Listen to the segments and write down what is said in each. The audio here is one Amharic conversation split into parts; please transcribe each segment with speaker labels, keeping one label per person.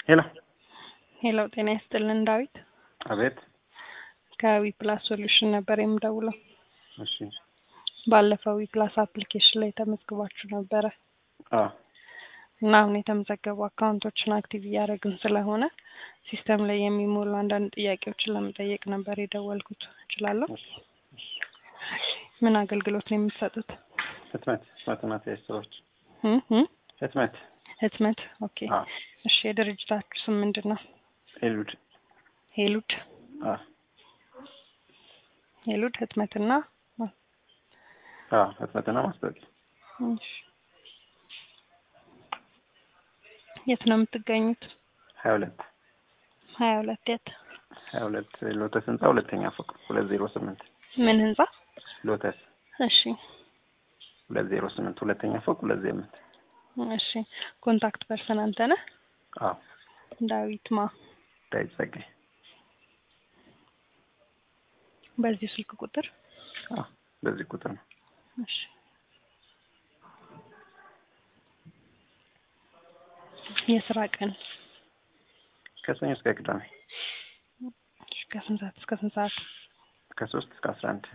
Speaker 1: ሄሎ
Speaker 2: ሄሎ ጤና ይስጥልን ዳዊት
Speaker 1: አቤት
Speaker 2: ከዊፕላስ ሶሉሽን ነበር የምደውለው
Speaker 1: እሺ
Speaker 2: ባለፈው ዊፕላስ አፕሊኬሽን ላይ ተመዝግባችሁ ነበረ
Speaker 1: አ
Speaker 2: እና አሁን የተመዘገቡ አካውንቶችን አክቲቭ እያደረግን ስለሆነ ሲስተም ላይ የሚሞሉ አንዳንድ ጥያቄዎችን ለመጠየቅ ነበር የደወልኩት እችላለሁ ምን አገልግሎት ነው የምትሰጡት
Speaker 1: ህትመት ህትመትና ተያያዥ ስራዎች
Speaker 2: እ እ
Speaker 1: ህትመት
Speaker 2: ህትመት ኦኬ
Speaker 1: አ
Speaker 2: እሺ የድርጅታችሁ ስም ምንድን ነው
Speaker 1: ኤሉድ
Speaker 2: ሄሉድ
Speaker 1: አ
Speaker 2: ሄሉድ ህትመትና
Speaker 1: አ ህትመትና ማስታወቂያ
Speaker 2: እሺ የት ነው የምትገኙት
Speaker 1: ሀያ ሁለት
Speaker 2: ሀያ ሁለት የት
Speaker 1: ሀያ ሁለት ሎተስ ህንጻ ሁለተኛ ፎቅ ሁለት ዜሮ ስምንት
Speaker 2: ምን ህንጻ
Speaker 1: ሎተስ
Speaker 2: እሺ
Speaker 1: ሁለት ዜሮ ስምንት ሁለተኛ ፎቅ ሁለት ዜሮ ስምንት
Speaker 2: እሺ ኮንታክት ፐርሰን አንተ ነህ
Speaker 1: አ
Speaker 2: ዳዊት ማ
Speaker 1: ዳዊት ጸጋይ
Speaker 2: በዚህ ስልክ ቁጥር
Speaker 1: አ በዚህ ቁጥር ነው
Speaker 2: እሺ የስራ ቀን
Speaker 1: ከሰኞ እስከ ቅዳሜ
Speaker 2: እሺ ከስንት ሰዓት እስከ ስንት ሰዓት
Speaker 1: ከሶስት እስከ አስራ አንድ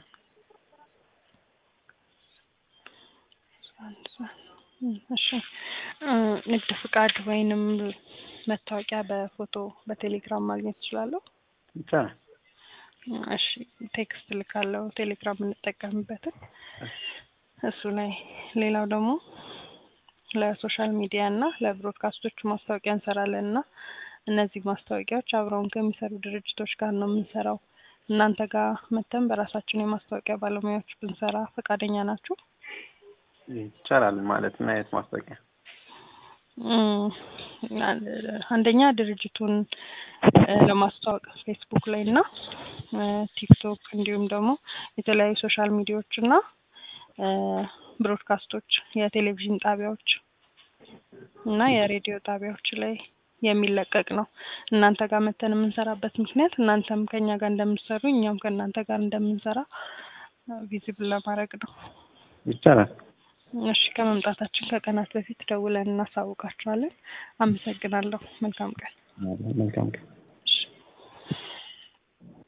Speaker 2: አንድ ሰዓት እም፣ እሺ እ ንግድ ፍቃድ ወይንም መታወቂያ በፎቶ በቴሌግራም ማግኘት እችላለሁ?
Speaker 1: ይቻላል
Speaker 2: እሺ ቴክስት ልካለሁ ቴሌግራም የምንጠቀምበትን እሱ ላይ ሌላው ደግሞ ለሶሻል ሚዲያ እና ለብሮድካስቶች ማስታወቂያ እንሰራለን እና እነዚህ ማስታወቂያዎች አብረውን ከሚሰሩ ድርጅቶች ጋር ነው የምንሰራው። እናንተ ጋር መተን በራሳችን የማስታወቂያ ባለሙያዎች ብንሰራ ፈቃደኛ ናችሁ?
Speaker 1: ይቻላል ማለት ምን አይነት ማስታወቂያ
Speaker 2: እም፣ አንደኛ ድርጅቱን እ ለማስተዋወቅ ፌስቡክ ላይ እና እ ቲክቶክ እንዲሁም ደግሞ የተለያዩ ሶሻል ሚዲያዎች እና እ ብሮድካስቶች የቴሌቪዥን ጣቢያዎች እና የሬዲዮ ጣቢያዎች ላይ የሚለቀቅ ነው። እናንተ ጋር መተን የምንሰራበት ምክንያት እናንተም ከኛ ጋር እንደምትሰሩ እኛም ከእናንተ ጋር እንደምንሰራ ቪዚብል ለማድረግ ነው።
Speaker 1: ይቻላል
Speaker 2: እሺ ከመምጣታችን ከቀናት በፊት ደውለን እናሳውቃችኋለን። አመሰግናለሁ። መልካም ቀን።
Speaker 1: መልካም ቀን